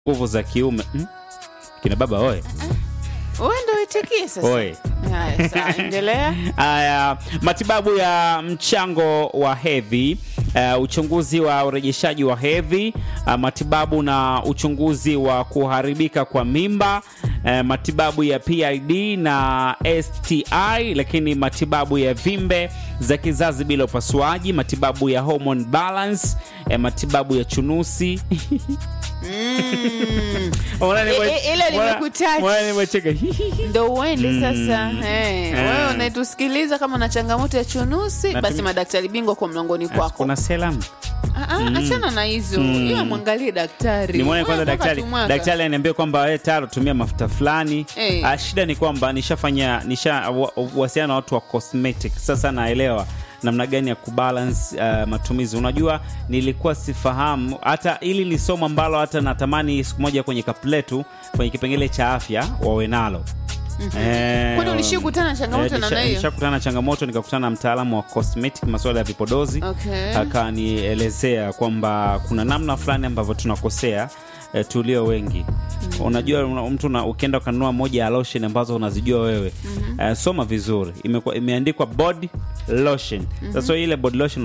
nguvu za kiume hmm? kina baba oye Wewe ndio uitikie sasa. oye Haya, sawa, endelea. Haya, matibabu ya mchango wa hedhi, uh, uchunguzi wa urejeshaji wa hedhi, uh, matibabu na uchunguzi wa kuharibika kwa mimba, uh, matibabu ya PID na STI, lakini matibabu ya vimbe za kizazi bila upasuaji, matibabu ya hormone balance, uh, matibabu ya chunusi Mm. Mbona nime- I- i- ile mbona- nimekutouch. mbona nimecheka? Ndo uende Mm. sasa. Eh, Ah. wewe unaitusikiliza kama na changamoto ya chunusi, Natumia- basi madaktari bingwa kwa mlangoni kwako. kuna selam Ah, ah, Achana na hizo, Mm. ila mwangalie daktari. nimwone kwanza Wewe mpaka daktari tumwaka. daktari aniambia kwamba wewe taro tumia mafuta fulani Eh. Ah, shida ni kwamba nishafanya nisha wa- wasiana na watu wa cosmetic sasa naelewa namna gani ya kubalance uh, matumizi unajua nilikuwa sifahamu hata ili ni somo ambalo hata natamani siku moja kwenye kapletu kwenye kipengele cha afya wawe nalo Eh, Kwani ulishakutana na changamoto eh, na nisha- nayo? nishakutana na changamoto nikakutana na mtaalamu wa cosmetic masuala ya vipodozi Okay. akanielezea kwamba kuna namna fulani ambavyo tunakosea eh, tulio wengi unajua una, mtu una, ukienda ukanunua moja ya lotion ambazo unazijua wewe eh, soma vizuri Imekuwa- imeandikwa body lotion sasa ile body lotion